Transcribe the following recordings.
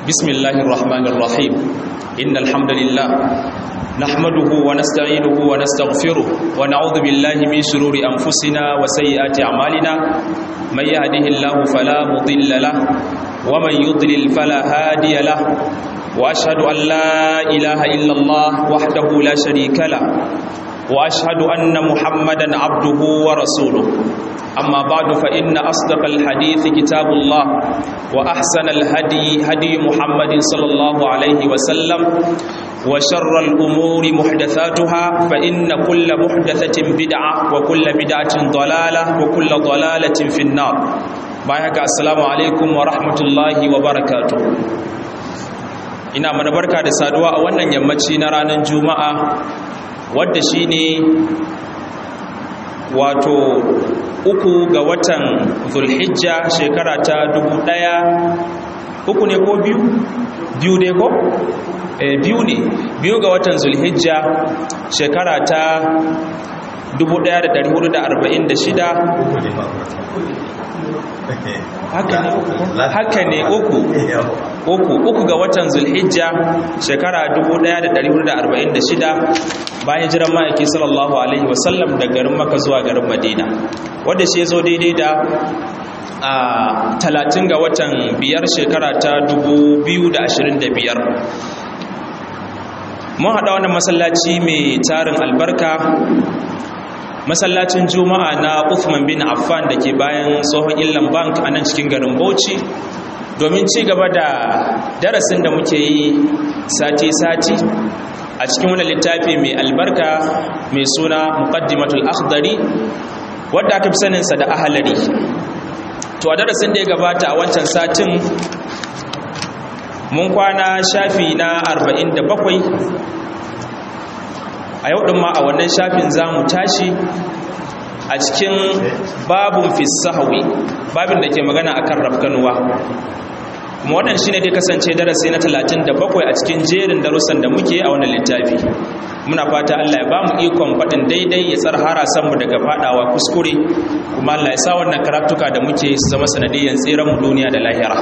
بسم الله الرحمن الرحيم إن الحمد لله نحمده ونستعينه ونستغفره ونعوذ بالله من شرور أنفسنا وسيئات أعمالنا من يهده الله فلا مضل له ومن يضلل فلا هادي له وأشهد أن لا إله إلا الله وحده لا شريك له وأشهد أن محمدا عبده ورسوله أما بعد فإن أصدق الحديث كتاب الله وأحسن الهدي هدي محمد صلى الله عليه وسلم وشر الأمور محدثاتها فإن كل محدثة بدعة وكل بدعة ضلالة وكل ضلالة في النار بايك السلام عليكم ورحمة الله وبركاته ina mana barka da saduwa a wannan yammaci na ranar juma'a wadda shine wato uku ga watan zulhijja shekara ta dubu ɗaya uku ne ko biyu biyu ne ko e, biyu ne biyu ga watan zulhijja shekara ta 1446 haka ne uku uku uku ga watan zulhijja shekara 1446 bayan jiran ma'aiki sallallahu alaihi wasallam da garin maka zuwa garin madina wadda shi ya zo daidai da a talatin ga watan biyar shekara ta 2025 mun haɗa wannan masallaci mai tarin albarka masallacin juma'a na Uthman bin Affan da ke bayan tsohon illan bank a nan cikin garin Bauchi domin ci gaba da darasin da muke yi sati-sati a cikin wani littafi mai albarka mai suna muqaddimatul akhdari wadda aka fi saninsa da ahalari to a darasin da ya gabata a wancan satin mun kwana shafi na 47 a yau ɗin ma a wannan shafin za mu tashi a cikin babun fisahawi babin da ke magana a kan rafkanuwa kuma wannan shi ne dai kasance darasi na 37 a cikin jerin darussan da muke a wannan littafi muna fata Allah ya ba mu ikon faɗin daidai ya tsar harasanmu daga faɗawa kuskure kuma Allah ya sa wannan karatuka da muke su zama sanadiyyar tseren mu duniya da lahira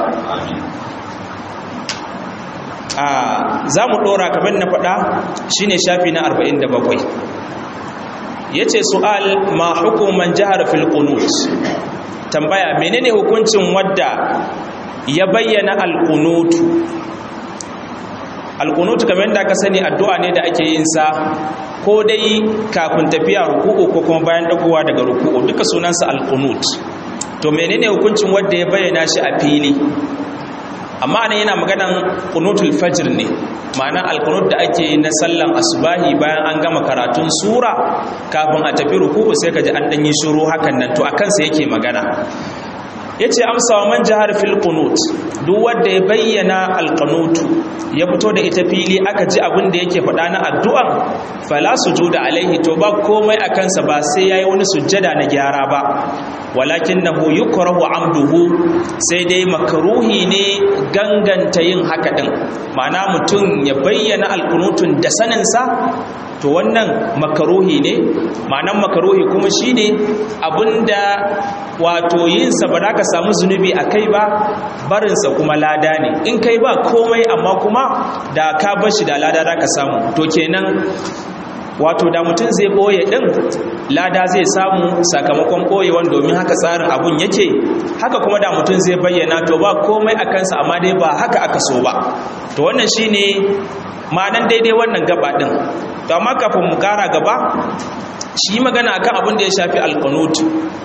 za mu ɗora kamar na faɗa shi ne shafi na 47 ya ce su'al ma hukuman jihar filkunut tambaya menene hukuncin wadda ya bayyana alkunutu alkunutu kamar da ka sani addu'a ne da ake yin sa ko dai kafin tafiya ruku'u ko kuma bayan dagowa daga ruku'u duka sunansa alkunut to menene hukuncin wadda ya bayyana shi a fili amma ne yana maganan kunutul fajr ne ma'ana alkunut da ake yi na sallan asubahi bayan an gama karatun sura kafin a tafi ruku'u sai ka ji an danyi shiru hakan nan to a kansa yake magana yace amsa wa man jahar fil qunut duk wanda ya bayyana al ya fito da ita fili aka ji abin da yake faɗa na addu'an fala sujuda alaihi to ba komai a kansa ba sai yayi wani sujjada na gyara ba walakinahu yukrahu amduhu sai dai makruhi ne ganganta yin haka din ma'ana mutum ya bayyana alqunutun da saninsa to wannan makaruhi ne ma'anan makaruhi kuma shine abinda wato yinsa ba za ka samu zunubi a kai ba barinsa kuma lada ne in kai ba komai amma kuma da ka bar shi da lada za ka samu to kenan wato da mutum zai ɓoye ɗin lada zai samu sakamakon ɓoyewan domin haka tsarin abun yake haka kuma da mutum zai bayyana to ba komai a kansa amma dai ba haka aka so ba to wannan shine ma'anan daidai wannan gaba ɗin to amma kafin mu kara gaba shi magana akan abin da ya shafi alqunut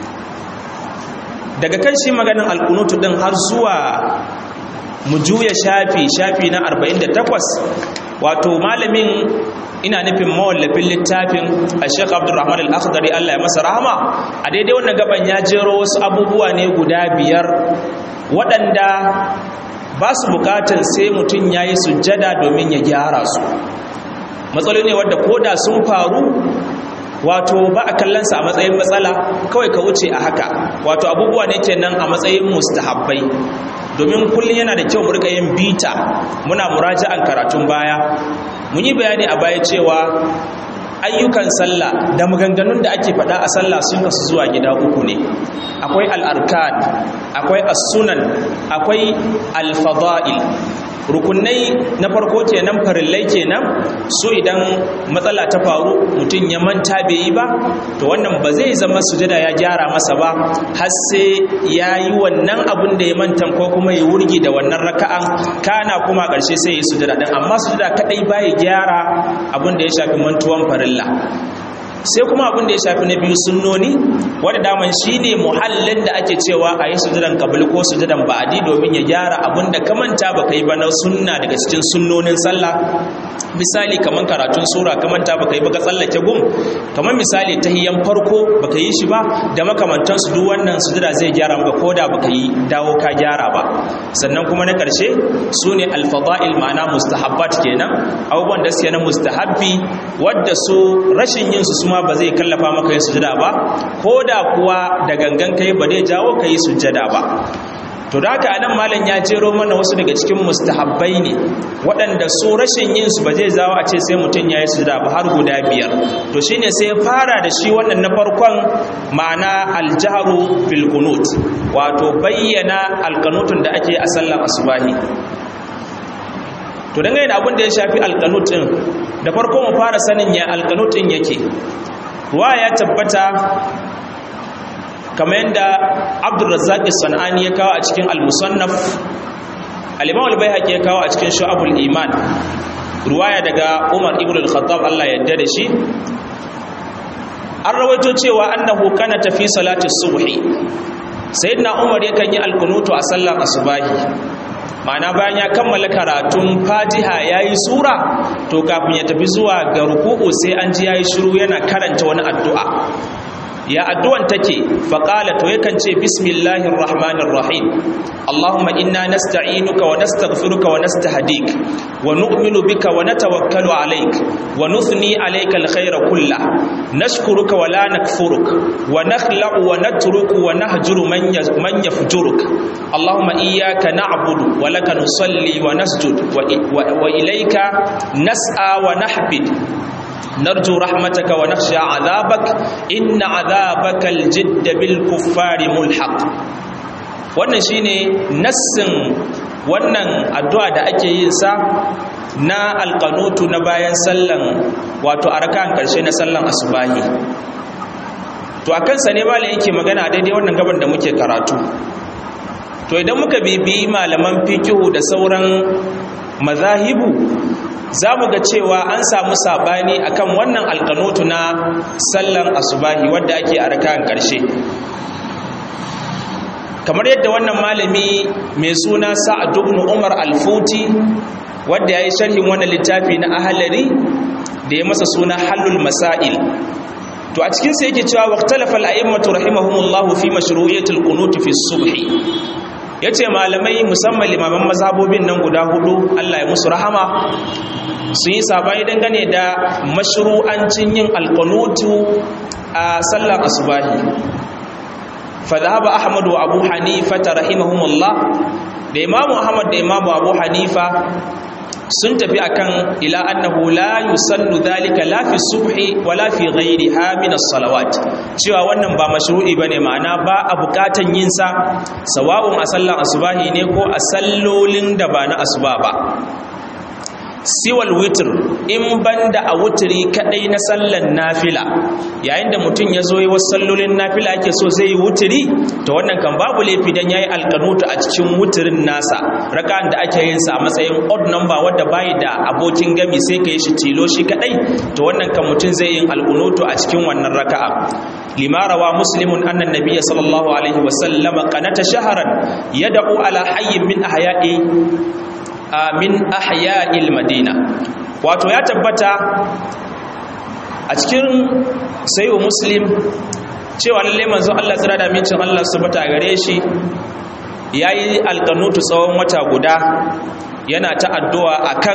daga kan shi maganin alqunut din har zuwa mu juya shafi shafi na 48 wato malamin ina nufin mawallafin littafin a sheikh abdurrahman al-akhdari Allah ya masa rahama a daidai wannan gaban ya jero wasu abubuwa ne guda biyar waɗanda ba su bukatan sai mutum ya yi sujjada domin ya gyara su matsaloli ne wadda koda sun faru wato ba a kallonsa a matsayin matsala kawai ka wuce a haka wato abubuwa ne kenan a matsayin mustahabbai domin kullum yana da kyau mu rika yin bita muna muraja'an karatun baya mun yi bayani a baya cewa ayyukan sallah da maganganun da ake faɗa a sallah sun kasu zuwa gida uku ne akwai al'arkan akwai as-sunan akwai al-fada'il rukunai na farko kenan farillai kenan su idan matsala ta faru mutum ya manta bai yi ba to wannan ba zai zama sujada ya gyara masa ba har sai ya yi wannan abin da ya manta ko kuma ya wurgi da wannan raka'an kana kuma ƙarshe sai ya yi sujada din amma sujada kadai baya gyara abin da ya shafi mantuwan farilla sai kuma abin da ya shafi na biyu sunnoni wadda daman shi ne muhallin da ake cewa a yi sujudan kabili ko sujudan ba'adi domin ya gyara abin da ka manta ba ka yi ba na sunna daga cikin sunnonin sallah misali kamar karatun sura ka manta ba ka yi ba ka tsallake gum kamar misali ta hiyan farko ba ka yi shi ba da makamantansu duk wannan sujuda zai gyara maka ko da ba ka yi dawo ka gyara ba sannan kuma na ƙarshe su ne alfada'il ma'ana mustahabbat kenan abubuwan da suke na mustahabbi wadda su rashin yin su ma ba zai kallafa maka yin sujada ba ko da kuwa da gangan kai ba zai jawo ka yi sujada ba to da haka anan malam ya jero mana wasu daga cikin mustahabbai ne waɗanda su rashin yin su ba zai zawo a ce sai mutum ya yi sujada ba har guda biyar to shine sai ya fara da shi wannan na farkon ma'ana aljaharu fil qunut wato bayyana alqanutun da ake a sallar asubahi to dangane da abin da ya shafi alqanut din da farko mu fara sanin ya alqanut din yake ruwa ya tabbata kamar yadda abdulrazzaq sanani ya kawo a cikin al-musannaf al-imam al-baihaqi ya kawo a cikin shu'abul iman ruwaya daga umar ibn al-khattab Allah ya yarda da shi an rawaito cewa annahu kana tafi salati subhi sayyidina umar yakan yi al-kunutu a sallar asubahi ma'ana bayan ya kammala karatun fatiha ya yi sura to kafin ya tafi zuwa ga ruku'u sai an ji ya yi shiru yana karanta wani addu'a ya addu'an take faƙala to yakan ce bismillahir rahmanir rahim allahumma inna nasta'inuka wa nastaghfiruka wa nastahdik wa nu'minu bika wa natawakkalu alayk wa nuthni alayka alkhayra kullah nashkuruka wa la nakfuruk wa nakhla'u wa natruku wa nahjuru man man yafjuruk allahumma iyyaka na'budu wa laka nusalli wa nasjud wa ilayka nas'a wa nahbid نرجو رحمتك ونخشى عذابك إن عذابك الجد بالكفار ملحق wannan shine nassin wannan addu'a da ake yin sa na alqanutu na bayan sallan wato arakan karshe na sallan asubahi to akan sa ne malai yake magana daidai wannan gaban da muke karatu to idan muka bibi malaman fikihu da sauran mazahibu za mu ga cewa an samu sabani akan wannan alkanutu na sallan asubahi wadda ake a rakan karshe kamar yadda wannan malami mai suna sa'ad ibn umar al-futi wadda yayi sharhin wannan littafi na ahlari da ya masa suna halul masail to a cikin sa yake cewa waqtalafa al-a'immatu rahimahumullahu fi mashru'iyatil qunut fi subhi yace malamai musamman limaman mazhabobin nan guda hudu Allah ya musu rahama sun yi sabani dangane da mashru'ancin yin alqanutu a sallar asubahi fa dhahaba ahmad wa abu hanifa rahimahumullah da imamu ahmad da imamu abu hanifa sun tafi akan ila annahu la yusallu dhalika la fi subhi wala fi ghayriha min as-salawat cewa wannan ba mashru'i bane ma'ana ba a bukatan yin sa sawa'un a sallan asubahi ne ko a sallolin da ba na asuba ba siwal witr in banda a wutri kadai na sallan nafila yayin da mutum ya zo yi wasu sallolin nafila ake so zai yi wutri to wannan kan babu laifi dan yayi alqanutu a cikin wutrin nasa raka'an da ake yin sa a matsayin odd number wanda bai da abokin gami sai kai shi tilo shi kadai to wannan kan mutum zai yin alqanutu a cikin wannan raka'a lima rawa muslimun anna nabiyya sallallahu alaihi wasallam qanata shahran yad'u ala hayyin min ahya'i min ahya'il madina wato ya tabbata a cikin sayo muslim cewa lalle manzo Allah tsira da mincin Allah subhanahu gare shi yayi alqanutu tsawon wata guda yana ta addu'a akan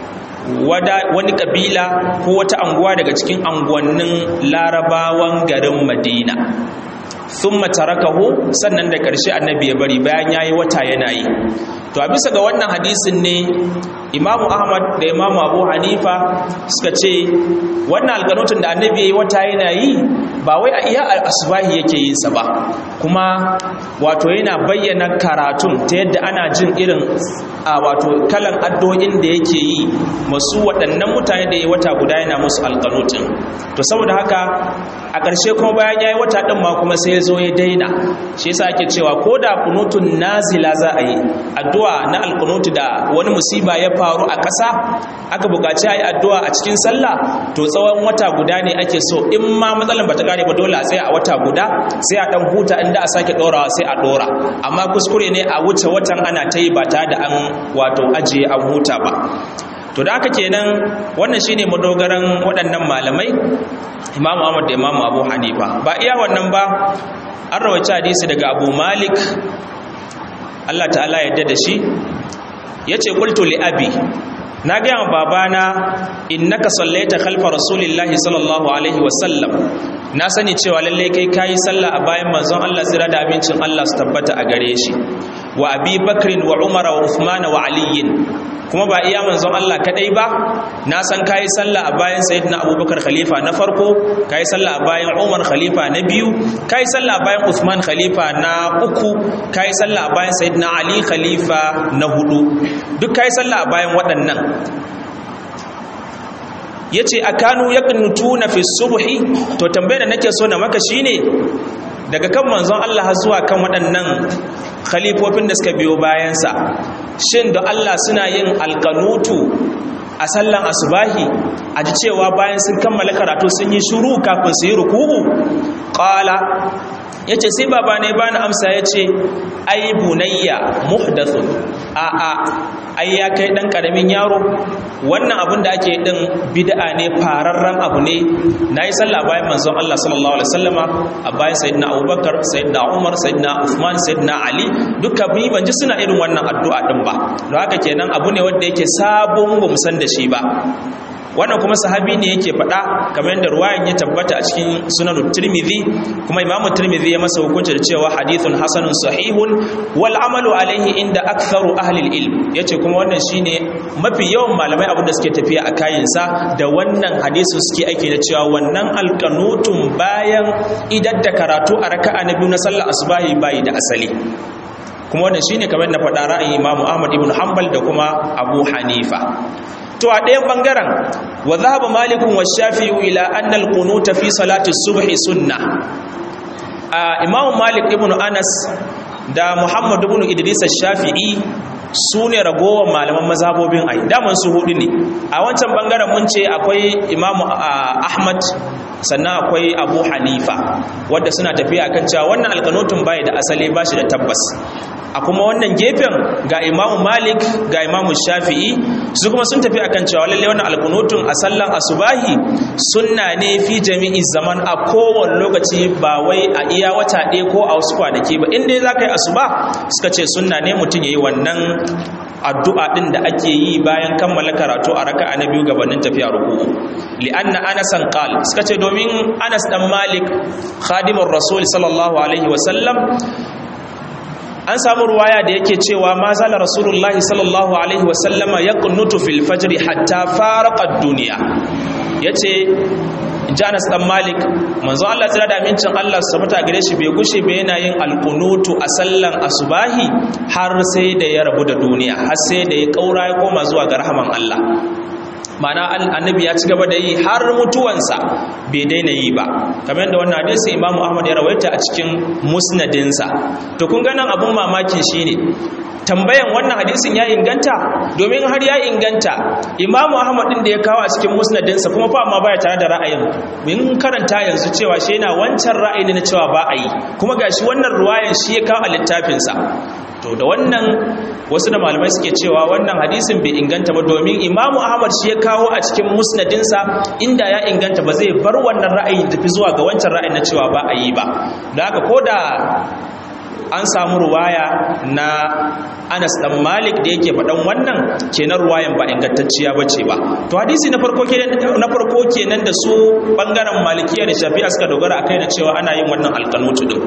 wani kabila ko wata anguwa daga cikin anguwannin larabawan garin madina thumma tarakahu sannan da ƙarshe annabi ya bari bayan yayi wata yana yi to a bisa ga wannan hadisin ne imamu ahmad da imamu abu hanifa suka ce wannan alganutun da annabi yayi wata yana yi ba wai a iya asbahi yake yin sa ba kuma wato yana bayyana karatun ta yadda ana jin irin a wato kalan addu'o'in da yake yi masu waɗannan mutane da ya wata guda yana musu alƙanutin to saboda haka a ƙarshe kuma bayan ya yi wata ɗin ma kuma sai ya zo ya daina shi yasa ake cewa ko da kunutun nazila za a yi addu'a na alƙanutu da wani musiba ya faru a ƙasa aka buƙaci a yi addu'a a cikin sallah to tsawon wata guda ne ake so in ma matsalan bata kare ba dole a tsaya a wata guda sai a ɗan huta inda a sake ɗorawa sai a ɗora amma kuskure ne a wuce watan ana ta yi ba tare da an wato ajiye an huta ba to da haka kenan wannan shine madogaran waɗannan malamai imamu ahmad da imamu abu hanifa ba iya wannan ba an rawaci hadisi daga abu malik allah ta'ala yadda da shi ya ce kultu li abi na gaya wa babana innaka sallaita khalfa rasulillahi sallallahu alaihi wasallam na sani cewa lalle kai kayi sallah a bayan manzon Allah tsira da abincin Allah su tabbata a gare shi wa abi bakrin wa umara wa uthman wa aliyin kuma ba iya manzon Allah kadai ba na san kayi sallah a bayan sayyidina abubakar khalifa na farko kayi sallah a bayan umar khalifa na biyu kayi sallah a bayan uthman khalifa na uku kayi sallah a bayan sayyidina ali khalifa na hudu duk kayi sallah a bayan waɗannan ya ce a kanu ya na fi subuhi to tambayar da nake so na maka shine daga kan manzon Allah zuwa kan waɗannan khalifofin da suka biyo bayansa shin da Allah suna yin alkanutu a sallan asubahi a ji cewa bayan sun kammala karatu sun yi shuru kafin su yi ruku'u qala yace sai baba ne bani amsa yace ai bunayya muhdathun a a ai ya kai dan karamin yaro wannan abin da ake din bid'a ne fararren abu ne nayi sallah bayan manzon Allah sallallahu alaihi wasallama a bayan sayyidina Abubakar sayyidina Umar sayyidina Uthman sayyidina Ali duka bi ban ji suna irin wannan addu'a din ba don haka kenan abu ne wanda yake sabon ba mu san da shi ba wannan kuma sahabi ne yake faɗa kamar yadda ruwayan ya tabbata a cikin sunan tirmidhi kuma imamu tirmidhi ya masa hukunci da cewa hadithun hasanun sahihun wal amalu alaihi inda aktharu ahli ilm yace kuma wannan shine mafi yawan malamai abin da suke tafiya a kayansa da wannan hadisin suke aiki da cewa wannan alqanutun bayan idan da karatu a raka'a na biyu na sallar asubahi bai da asali kuma wannan shine kamar na faɗa ra'ayin imamu ahmad ibn hanbal da kuma abu hanifa to a ɗayan ɓangaren wa zahaba malikun wa shafi'u ila annal qunuta fi salati subhi sunna a imamu malik ibn anas da muhammad ibn idris shafi'i su ne ragowar malaman mazhabobin ai daman su hudu ne a wancan bangaren mun ce akwai imamu ahmad sannan akwai abu hanifa wadda suna tafiya kan cewa wannan alkanotun bai da asali ba shi da tabbas a kuma wannan gefen ga imamu malik ga imamu shafi'i su kuma sun tafi akan cewa lalle wannan alkunutun a sallan asubahi sunna ne fi jami'i zaman a kowane lokaci ba wai a iya wata ɗaya ko a wasu kwanaki ba inda za ka yi asuba suka ce sunna ne mutum ya yi wannan addu'a ɗin da ake yi bayan kammala karatu a raka'a na biyu gabanin tafiya ruku'u li'anna anasan qal suka ce domin anas dan malik khadimur rasul sallallahu alaihi wa sallam an samu ruwaya da yake cewa ma zala rasulullahi sallallahu alaihi wasallama ya kunnutu fil fajri hatta farqa duniya yace Janas dan Malik manzo Allah tsira da amincin Allah su sabata gare shi bai gushe ba yana yin alqunutu a sallan asubahi har sai da ya rabu da duniya har sai da ya kaura ya koma zuwa ga rahaman Allah mana annabi ya ci gaba da yi har mutuwansa bai daina yi ba kamar yadda wannan hadisi imamu ahmad ya rawaita a cikin musnadinsa to kun ga nan abun mamakin shine tambayan wannan hadisin ya inganta domin har ya inganta imamu ahmad din da ya kawo a cikin musnadinsa kuma fa amma baya tare da ra'ayin mun karanta yanzu cewa shi yana wancan ra'ayi na cewa ba a yi kuma gashi wannan ruwayan shi ya kawo a littafinsa to da wannan wasu da malamai suke cewa wannan hadisin bai inganta ba domin imamu ahmad shi ya kawo a cikin musnadinsa inda ya inganta ba zai bar wannan ra'ayi tafi zuwa ga wancan ra'ayi na cewa ba a yi ba da haka ko da an samu ruwaya na anas dan malik da yake faɗan wannan kenan ruwayan ba ingantacciya ba ce ba to hadisi na farko kenan na farko kenan da su bangaren malikiya da shafi'a suka dogara akai na cewa ana yin wannan alkanutu din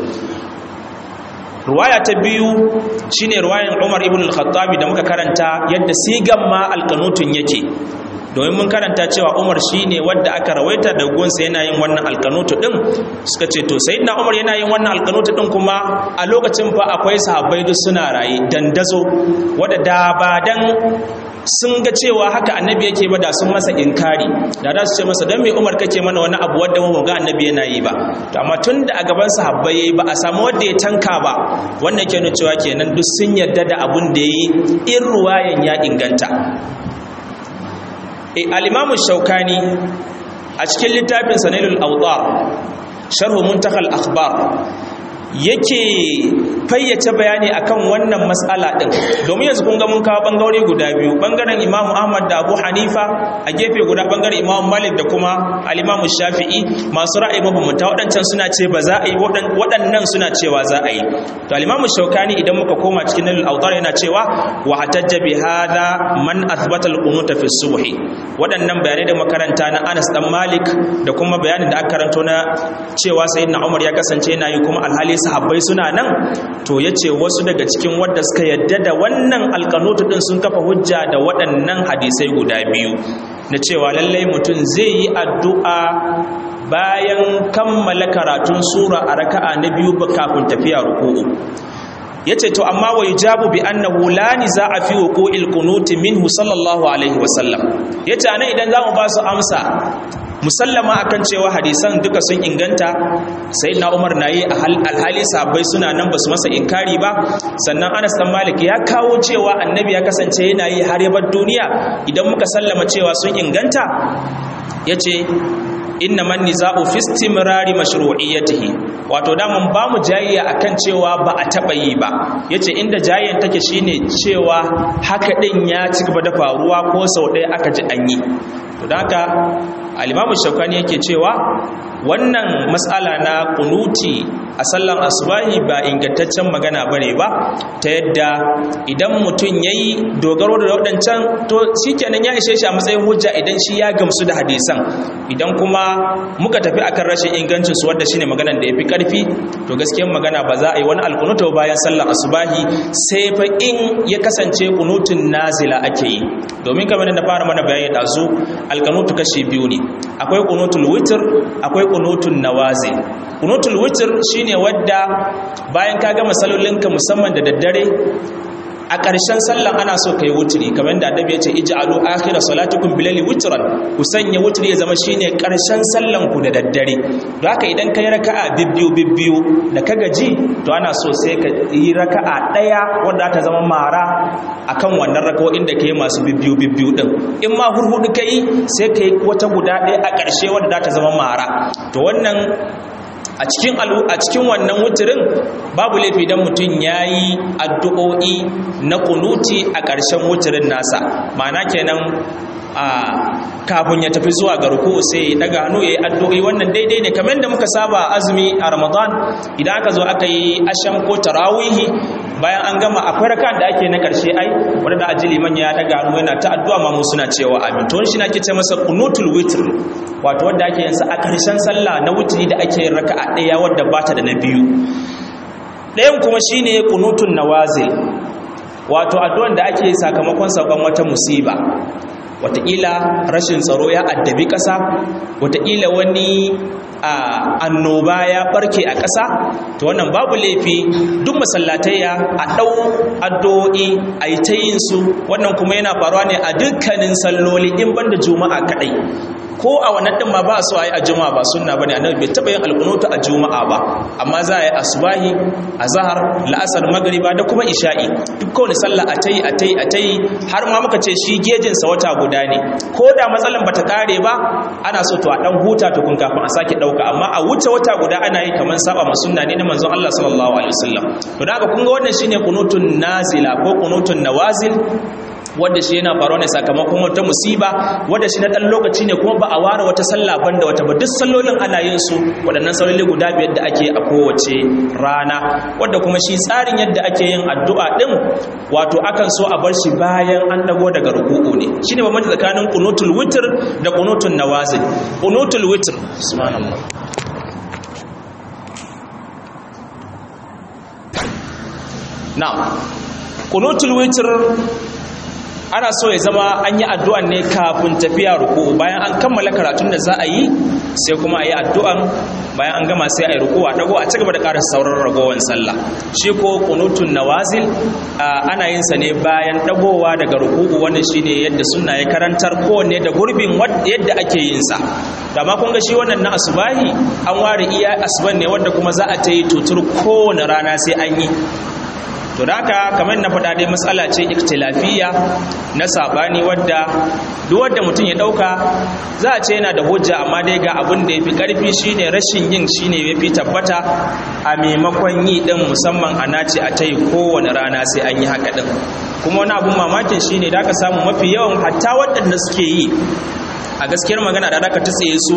ruwaya ta biyu shine ruwayan Umar ibn al-Khattabi da muka karanta yadda sigan ma alqanutun yake domin mun karanta cewa Umar shine wanda aka rawaita da gonsa yana yin wannan alkanutu din suka ce to sayyidina Umar yana yin wannan alkanutu din kuma a lokacin fa akwai sahabbai duk suna raye dandazo wanda da ba dan sun ga cewa haka annabi yake ba da sun masa inkari da za su ce masa don mai umar kake mana wani abu wadda mu ga annabi yana yi ba to amma tun da a gaban sahabbai yayi ba a samu wanda ya tanka ba wannan ke nuna cewa kenan duk sun yarda da abun da yayi in ruwayan ya inganta e al-imamu shaukani a cikin littafin sanilul awdar sharhu muntakal akhbar yake fayyace bayani akan wannan matsala din domin yanzu kun ga mun kawo bangarori guda biyu bangaren Imam Ahmad da Abu Hanifa a gefe guda bangaren Imam Malik da kuma al-Imam Shafi'i masu ra'ayi mabambanta waɗancan suna ce ba za a yi waɗannan suna cewa za a yi to al-Imam Shawkani idan muka koma cikin al-Awdar yana cewa wa hatajja bi hadha man athbata al-qunut fi subh waɗannan bayanai da makaranta na Anas dan Malik da kuma bayanin da aka karanto na cewa sayyidina Umar ya kasance yana yi kuma alhali sahabbai suna nan to yace wasu daga cikin wanda suka yadda da wannan alkanutu din sun kafa hujja da waɗannan hadisai guda biyu na cewa lallai mutum zai yi addu'a bayan kammala karatun sura a raka'a na biyu kafin tafiya ruku'u yace to amma wa yujabu bi annahu la nizaa fi wuqu'il qunuti minhu sallallahu alaihi wasallam yace anan idan zamu ba su amsa musallama akan cewa hadisan duka sun inganta sayyidina Umar nayi alhali sahabbai suna nan basu masa inkari ba sannan Anas dan Malik ya kawo cewa annabi ya kasance yana yi har yabar duniya idan muka sallama cewa sun inganta yace inna man niza'u fi istimrari mashru'iyyatihi wato da mun ba mu jayayya akan cewa ba a taba yi ba yace inda jayayyan take shine cewa haka din ya ci gaba da faruwa ko sau ɗaya aka ji an yi to da haka al-imamu shaukani yake cewa wannan matsala na kunuti a sallan asubahi ba ingantaccen magana bane ba ta yadda idan mutum yayi dogaro da waɗancan to shikenan ya ishe shi a matsayin hujja idan shi ya gamsu da hadisan idan kuma muka tafi akan rashin ingancin su wanda shine maganar da yafi karfi to gaskiyar magana ba za a yi wani alkunuta bayan sallan asubahi sai fa in ya kasance kunutun nazila ake yi domin kamar da na fara mana bayani da zu alkanutu kashi biyu ne akwai kunutul witr akwai kunutun nawazi kunutul witr shine wadda bayan ka gama salolinka musamman da daddare a ƙarshen sallan ana so kai wutri kamar da annabi ya ce ij'alu akhira salatukum bilali witran ku sanya wutri ya zama shine ƙarshen sallan ku da daddare don haka idan kai raka'a bibbiyu bibbiyu da ka gaji to ana so sai ka yi raka'a ɗaya wanda ta zama mara akan wannan raka'o'in da kai masu bibbiyu bibbiyu din in ma hurhudu kai sai kai wata guda ɗaya a ƙarshe wanda za ta zama mara to wannan a cikin a cikin wannan wuturin babu laifi dan mutum yayi addu'o'i na kunuti a ƙarshen wuturin nasa ma'ana kenan a kafin ya tafi zuwa ga ruku sai ya daga hannu yayi addu'o'i wannan daidai ne kamar da muka saba azumi a Ramadan idan aka zo aka yi asham ko tarawihi bayan an gama akwai rakan da ake na karshe ai wanda da ajili man ya daga hannu yana ta addu'a ma mu suna cewa amin to shi nake ce masa qunutul witr wato wanda ake yin sa a karshen sallah na witri da ake yin raka'a daya wanda bata da na biyu ɗayan kuma shine qunutun nawazil wato addu'an da ake sakamakon saukan wata musiba wataƙila rashin tsaro ya addabi ƙasa wataƙila wani annoba ya barke a ƙasa to wannan babu laifi duk masallatayya a ɗau addu'o'i a yi ta yin su wannan kuma yana faruwa ne a dukkanin salloli in banda juma'a kaɗai ko a wannan ɗin ma ba a so a yi a juma'a ba sunna bane annabi bai taɓa yin alkunutu a juma'a ba amma za a yi asubahi azhar la'asar magriba da kuma isha'i duk kowane sallah a tayi a tayi a tayi har ma muka ce shi gejin sa wata guda ne ko da matsalan bata kare ba ana so to a dan huta to kun kafin a sake dauka amma a wuce wata guda ana yi kaman saba ma sunna ne na manzon Allah sallallahu alaihi wasallam to da haka kun ga wannan shine kunutun nazila ko kunutun nawazil wanda shi yana faruwa ne sakamakon wata musiba wanda shi na dan lokaci ne kuma ba a ware wata sallah banda wata ba duk sallolin ana yin su waɗannan salloli guda biyar da ake a kowace rana wanda kuma shi tsarin yadda ake yin addu'a din wato akan so a bar shi bayan an dago daga ruku'u ne shine bambanci tsakanin qunutul witr da qunutun nawazil qunutul witr subhanallah na'am qunutul witr ana so ya zama an yi addu'an ne kafin tafiya ruku'u bayan an kammala karatun da za a yi sai kuma a yi addu'an bayan an gama sai a yi ruku'u a dago a cigaba da ƙarar sauran ragowar sallah shi ko kunutun nawazil ana yin sa ne bayan dagowa daga ruku'u wannan shine yadda sunna ya karantar kowanne da gurbin yadda ake yin sa da ma kun ga shi wannan na asubahi an ware iya asuban ne wanda kuma za a ta yi tutur kowane rana sai an yi to da haka kamar na faɗa dai matsala ce ikhtilafiyya na sabani wadda duk wanda mutum ya ɗauka za a ce yana da hujja amma dai ga abin da ya fi ƙarfi shine rashin yin shine ya fi tabbata a maimakon yi ɗin musamman a nace a ta yi kowane rana sai an yi haka ɗin kuma wani abun mamakin shine da aka samu mafi yawan hatta waɗanda suke yi a gaskiyar magana da aka tsaye su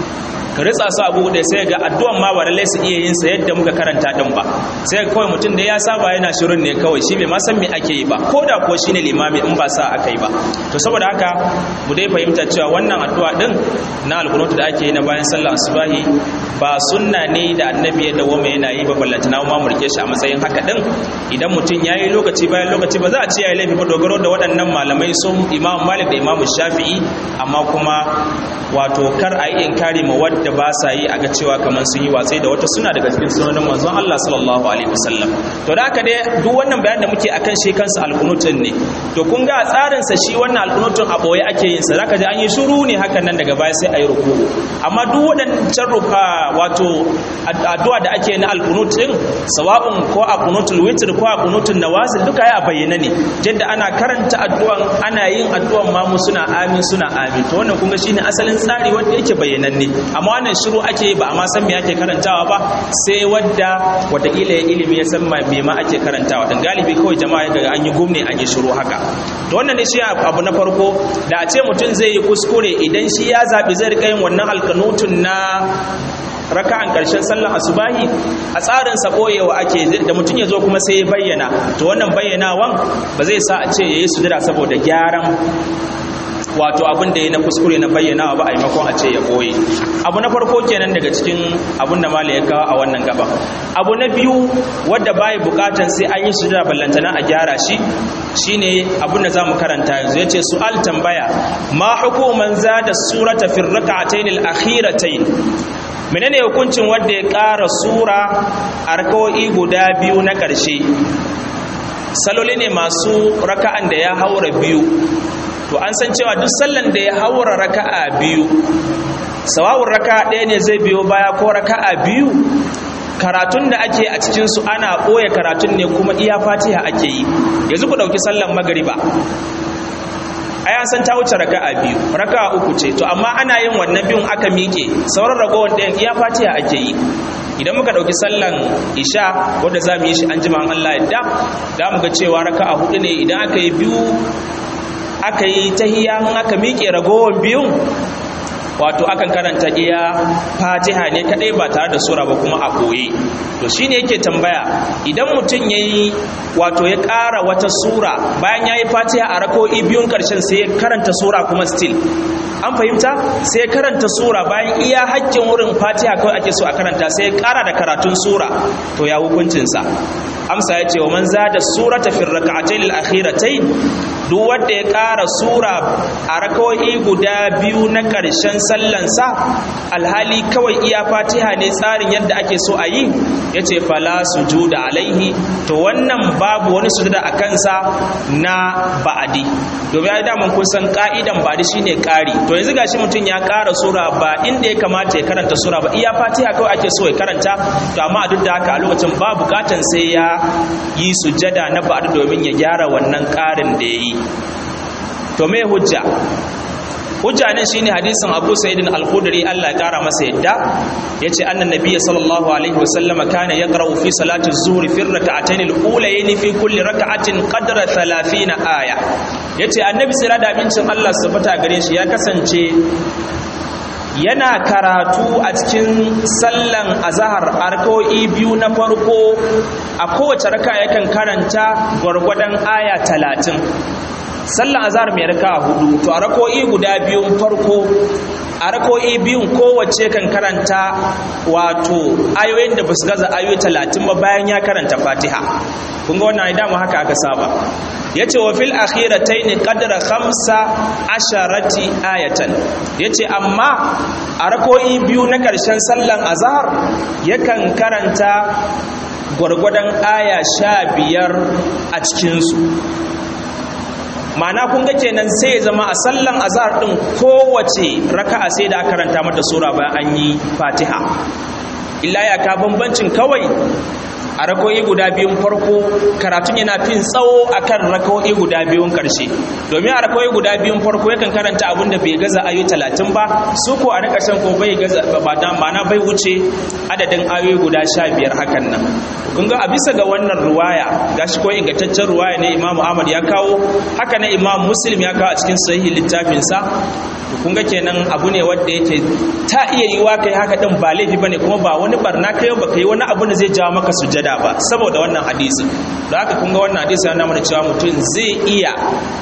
ka ritsa su abu da sai ga addu'an ma ba lallai su iya yin sa yadda muka karanta din ba sai ga kawai mutum da ya saba yana shirin ne kawai shi bai ma san me ake yi ba ko da ko shine limami in ba sa aka yi ba to saboda haka mu dai fahimta cewa wannan addu'a din na alqunut da ake yi na bayan sallar asubahi ba sunna ne da annabi ya dawo mai yana yi ba ballantana ma mu rike shi a matsayin haka din idan mutum yayi lokaci bayan lokaci ba za a ce yayi laifi ba dogaro da waɗannan malamai sun imam malik da imam shafi'i amma kuma wato kar a yi inkari ma wadda ba sa yi a ga cewa kamar sun yi watsai da wata suna daga cikin sunanin manzon Allah sallallahu alaihi wasallam to da haka dai duk wannan bayan da muke akan shi kansa alqunutun ne to kun ga tsarin sa shi wannan alqunutun a boye ake yin sa zaka ji an yi shiru ne hakan nan daga baya sai ayi ruku'u amma duk wadannan ruka wato addu'a da ake na alqunutun sawa'un ko a qunutul witr ko a qunutul nawazil duka ya bayyana ne yadda ana karanta addu'an ana yin addu'an ma mu suna amin suna amin to wannan kun ga shine asalin tsari wanda yake bayyananne amma wannan shiru ake ba amma san me ake karantawa ba sai wadda wataƙila ya ilimi ya san me ma ake karantawa dan galibi kawai jama'a daga an yi gumne an yi shiru haka to wannan ne shi abu na farko da a ce mutum zai yi kuskure idan shi ya zabi zai rika yin wannan alkanutun na raka'an karshen sallar asubahi a tsarin sa boyewa ake da mutum ya zo kuma sai ya bayyana to wannan bayyanawan ba zai sa a ce yayi sujada saboda gyaran wato abin da ya na kuskure na bayyana ba a maimakon a ce ya boye abu na farko kenan daga cikin abin da mala ya kawo a wannan gaba abu na biyu wadda bai bukatan sai an yi sujada ballantana a gyara shi shine abin da zamu karanta yanzu yace su'al tambaya ma hukuman zada surata fi rak'atayn al-akhiratayn menene hukuncin wanda ya ƙara sura a raka'o'i guda biyu na ƙarshe saloli ne masu raka'an da ya haura biyu to an san cewa duk sallan da ya haura raka'a biyu sawawun raka'a ɗaya ne zai biyo baya ko raka'a biyu karatun da ake a cikinsu ana ɓoye karatun ne kuma iya fatiha ake yi yanzu ku ɗauki sallan magariba ai an san ta wuce raka'a biyu raka'a uku ce to amma ana yin wannan biyun aka miƙe sauran ragowar ɗayan iya fatiha ake yi idan muka ɗauki sallan isha wadda za mu yi shi an jima Allah yadda za mu ga cewa raka'a hudu ne idan aka yi biyu aka yi tahiya in aka miƙe ragowar biyun wato akan karanta iya fatiha ne kadai ba tare da sura ba kuma a koye to shine yake tambaya idan mutum yayi wato ya ƙara wata sura bayan yayi fatiha a rako'i biyun karshen sai ya karanta sura kuma still an fahimta sai karanta sura bayan iya haƙƙin wurin fatiha kawai ake so a karanta sai ya ƙara da karatun sura to ya hukuncinsa amsa ya ce wa man zada surata fi rak'atayn al-akhiratayn duk wanda ya ƙara sura a rakawoyi guda biyu na ƙarshen sallansa alhali kawai iya fatiha ne tsarin yadda ake so a yi ya ce fala sujuda alaihi to wannan babu wani sujuda a kansa na ba'adi domin ya daman kun san ka'idan ba'adi shine ƙari to yanzu gashi mutum ya ƙara sura ba inda ya kamata ya karanta sura ba iya fatiha kawai ake so ya karanta to amma a duk da haka a lokacin ba bukatan sai ya yi sujada na ba'adi domin ya gyara wannan ƙarin da ya yi to me hujja hujja ne shine hadisin Abu Sa'id al-Khudri Allah ya kara masa yadda yace annan nabiyyi sallallahu alaihi wasallam kana yaqra'u fi salati az-zuhri fi rak'atayn al-ulayn fi kulli rak'atin qadra 30 aya yace annabi sai da abincin Allah subhanahu gare shi ya kasance yana karatu a cikin sallan azahar arko'i biyu na farko a kowace raka yakan karanta gwargwadon aya talatin sallan azhar mai raka'a hudu to a rako'i guda biyun farko a rako'i biyun kowace kan karanta wato ayoyin da basu gaza ayoyi talatin ba bayan ya karanta fatiha kun ga wannan dama haka aka saba yace wa fil akhiratayn qadra khamsa asharati ayatan yace amma a rako'i biyu na karshen sallan azhar yakan karanta gwargwadon aya sha biyar a cikinsu ma'ana kun ga kenan sai zama a sallan azhar din kowace raka'a sai da aka karanta mata sura bayan an yi fatiha illa ya ka bambancin kawai a rako'i guda biyun farko karatun yana fin tsawo akan rako'i guda biyun karshe domin a rako'i guda biyun farko yakan karanta abin da bai gaza ayoyi talatin ba su ko a na ƙarshen ko bai gaza ba da ma'ana bai wuce adadin ayoyi guda sha biyar hakan nan kun ga a bisa ga wannan ruwaya gashi ko ingantaccen ruwaya ne Imam Ahmad ya kawo haka ne Imam Muslim ya kawo a cikin sahihi littafinsa kun ga kenan abu ne wanda yake ta iya yiwa kai haka din ba laifi bane kuma ba wani barna kai ba kai wani abu da zai jawo maka sujada ba saboda wannan hadisin don haka kun ga wannan hadisi yana mana cewa mutum zai iya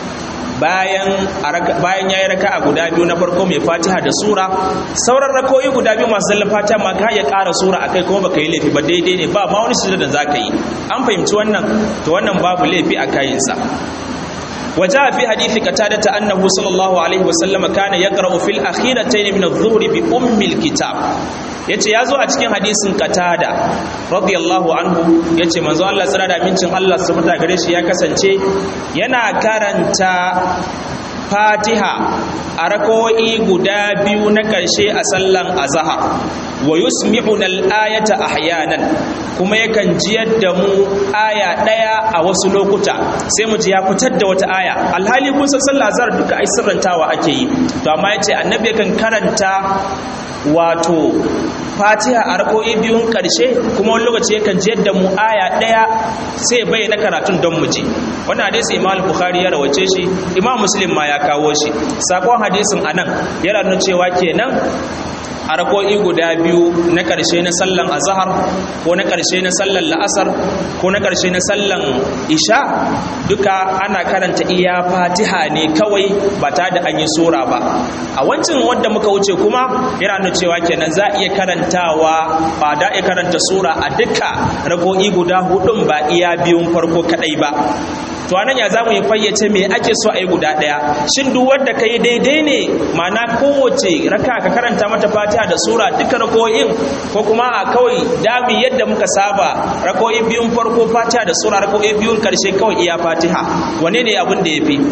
bayan bayan yayi raka'a guda biyu na farko mai Fatiha da sura sauran rakoyi guda biyu masu zallan Fatiha ma ka ya ƙara sura akai kuma baka yi laifi ba daidai ne ba ma wani sujada da zaka yi an fahimci wannan to wannan babu laifi a kayinsa وجاء في حديث قتادة أنه صلى الله عليه وسلم كان يقرأ في الأخيرتين من الظهر بأم الكتاب yace yazo a cikin hadisin qatada radiyallahu anhu yace manzo Allah tsara da mincin Allah subhanahu gare shi ya kasance yana karanta Fatiha a rako'i guda biyu na ƙarshe a sallan azhar wa yusmi'una al-ayata ahyanan kuma yakan jiyar da mu aya ɗaya a wasu lokuta sai mu ji ya fitar da wata aya alhali kun san sallah azhar duka ai sirrantawa ake yi to amma yace annabi yakan karanta wato fatiha a rako'i biyun ƙarshe kuma wani lokaci yakan jiyar da mu aya ɗaya sai bayyana karatun don mu ji wannan hadisi imam bukhari ya rawace shi imam muslim ma ya kawo shi sakon hadisin anan yana nuna cewa kenan a rako'i guda biyu na ƙarshe na sallan azahar ko na ƙarshe na sallan la'asar ko na ƙarshe na sallan isha duka ana karanta iya fatiha ne kawai ba ta da an yi sura ba a wancan wanda muka wuce kuma yana nuna cewa kenan za a iya karantawa ba da iya karanta sura a duka rako'i guda hudun ba iya biyun farko kadai ba to anan ya zamu yi fayyace me ake so a yi guda daya shin duk wanda kai daidai ne ma'ana kowace raka ka karanta mata fatiha da sura duka rako'in ko kuma a kawai dami yadda muka saba rako'i biyun farko fatiha da sura rako'i biyun karshe kawai iya fatiha wane ne abin da yafi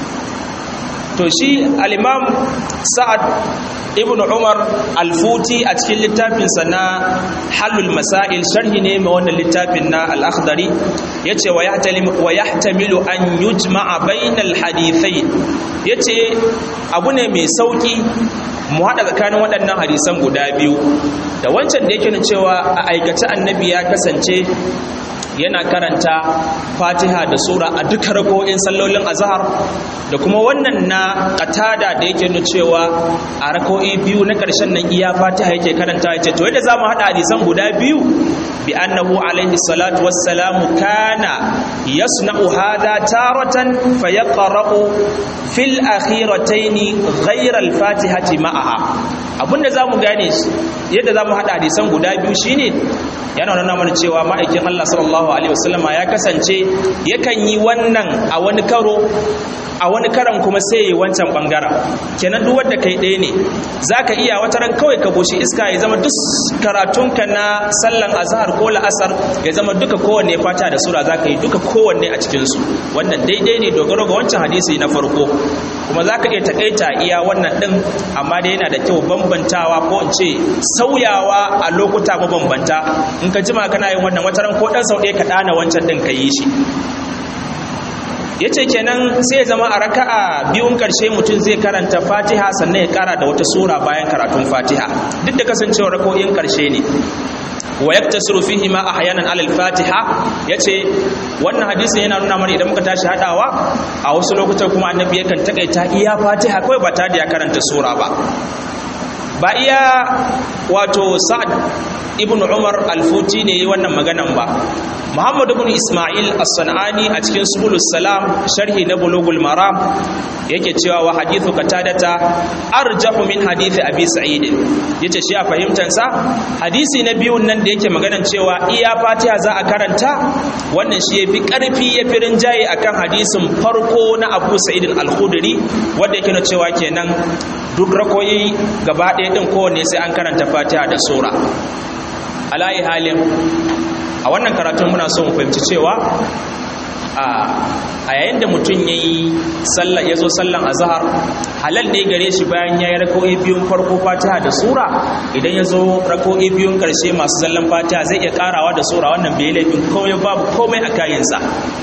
to shi al-imam sa'ad ibn umar al-futi a cikin littafinsa na halul masail sharhi ne mai wannan littafin na al-akhdari yace wa yahtamilu an yujma'a bainal hadithain yace abu ne mai sauki mu hada tsakanin waɗannan hadisan guda biyu da wancan da yake nuna cewa a aikace annabi ya kasance yana karanta fatiha da sura a duka rako'in sallolin azhar da kuma wannan na qatada da yake nuna cewa a rako'i biyu na ƙarshen nan iya fatiha yake karanta yace to yadda zamu hada hadisan guda biyu bi annahu alaihi salatu wassalamu kana yasna'u hadha taratan fayaqra'u fil akhiratayn ghayra al-fatihati ma'aha abinda zamu gane yadda zamu hada hadisan guda biyu shine yana nuna mana cewa ma'aikin Allah sallallahu alaihi wasallama ya kasance yakan yi wannan a wani karo a wani karan kuma sai yi wancan bangaren kenan duk wanda kai ɗaya ne zaka iya wata ran kawai ka boshi iska ya zama duk karatunka na sallan azhar ko la'asar ya zama duka kowanne fata da sura zaka yi duka kowanne a cikin su wannan daidai ne dogaro ga wancan hadisi na farko kuma zaka iya takaita iya wannan din amma dai yana da kyau bambantawa ko in ce sauyawa a lokuta mabambanta in ka jima kana yin wannan wata ran ko dan sau ɗaya ka ɗana wancan din ka yi shi ya ce kenan sai ya zama a raka'a biyun karshe mutum zai karanta fatiha sannan ya kara da wata sura bayan karatun fatiha duk da kasancewar rako'in karshe ne wa yaktasiru fihi ma ahyanan alal fatiha yace wannan hadisin yana nuna mana idan muka tashi hadawa a wasu lokutan kuma annabi yakan takaita iya fatiha kawai ba tare da ya karanta sura ba ba iya wato sa'ad ibn umar alfuti ne yi wannan maganan ba muhammad ibn ismail as-sanani a cikin subulus salam sharhi na bulugul maram yake cewa wa hadithu qatadata arjahu min hadithi abi sa'id yace shi a fahimtar sa hadisi na biyun nan da yake maganan cewa iya fatiha za a karanta wannan shi yafi karfi yafi rinjaye akan hadisin farko na abu sa'id al-khudri wanda yake na cewa kenan duk rakoyi gaba ɗaya din kowanne sai an karanta fatiha da sura alayi halin a wannan karatun muna so mu fahimci cewa a yayin da mutum ya yi ya zo sallan azahar halal ne gare shi bayan ya yi rako'i biyun farko fatiha da sura idan ya zo rako'i biyun karshe masu zallan fatiha zai iya karawa da sura wannan bai laifin komai babu komai a kayansa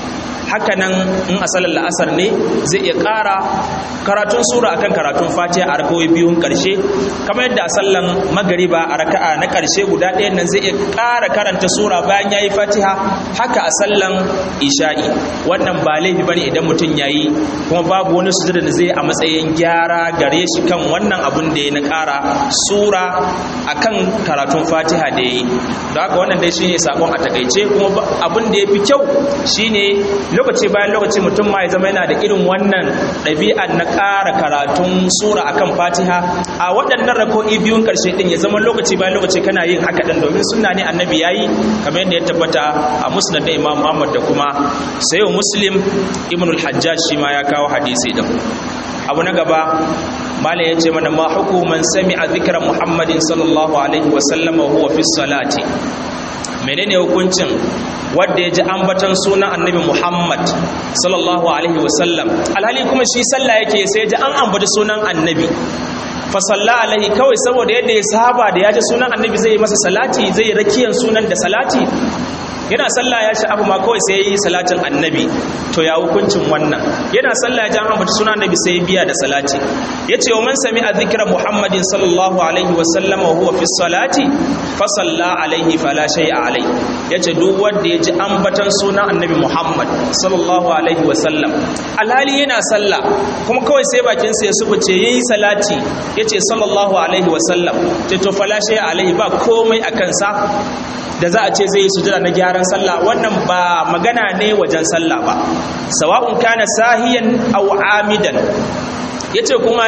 haka nan in a salar la'asar ne zai iya ƙara karatun sura akan karatun fatiha a rakawai biyun ƙarshe kamar yadda a sallan magariba a raka'a na ƙarshe guda ɗayan nan zai iya ƙara karanta sura bayan ya yi fatiha haka a sallan isha'i wannan ba laifi bane idan mutum ya yi kuma babu wani sujada da zai a matsayin gyara gare shi kan wannan abun da ya na ƙara sura akan karatun fatiha da ya yi don haka wannan dai shine sakon a takaice kuma abun da ya fi kyau shine lokaci bayan lokaci mutum ma ya zama yana da irin wannan ɗabi'ar na ƙara karatun sura akan fatiha a waɗannan rako'i biyun ƙarshe ɗin ya zama lokaci bayan lokaci kana yin haka ɗin domin sunna ne annabi ya yi kamar yadda ya tabbata a musnad da imam muhammad da kuma sayo muslim ibn al-hajjaj shi ma ya kawo hadisi ɗin abu na gaba malam ya ce mana ma hukuman sami'a zikra muhammadin sallallahu alaihi wa sallama huwa fi salati menene hukuncin wadda ya ji ambatan sunan annabi Muhammad sallallahu alaihi wasallam alhali kuma shi sallah yake sai ji an ambata sunan annabi fa salla alaihi kawai saboda yadda ya saba da ya ji sunan annabi zai yi masa salati zai yi rakiyan sunan da salati yana sallah ya sha'afu ma kawai sai yi salatin annabi to ya hukuncin wannan yana sallah ya ji an ambata sunan annabi sai ya biya da salati yace wa man sami'a dhikra muhammadin sallallahu alaihi wasallam wa huwa fi salati fa salla alaihi fala shay'a alaihi yace duk wanda ya ji ambatan sunan annabi Muhammad sallallahu alaihi wasallam alhali yana sallah kuma kawai sai bakin sa ya subuce yayi salati yace sallallahu alaihi wasallam ce to fala shay alaihi ba komai akan sa da za a ce zai yi sujada na gyaran sallah wannan ba magana ne wajen sallah ba sawa'un kana sahiyan aw amidan yace kuma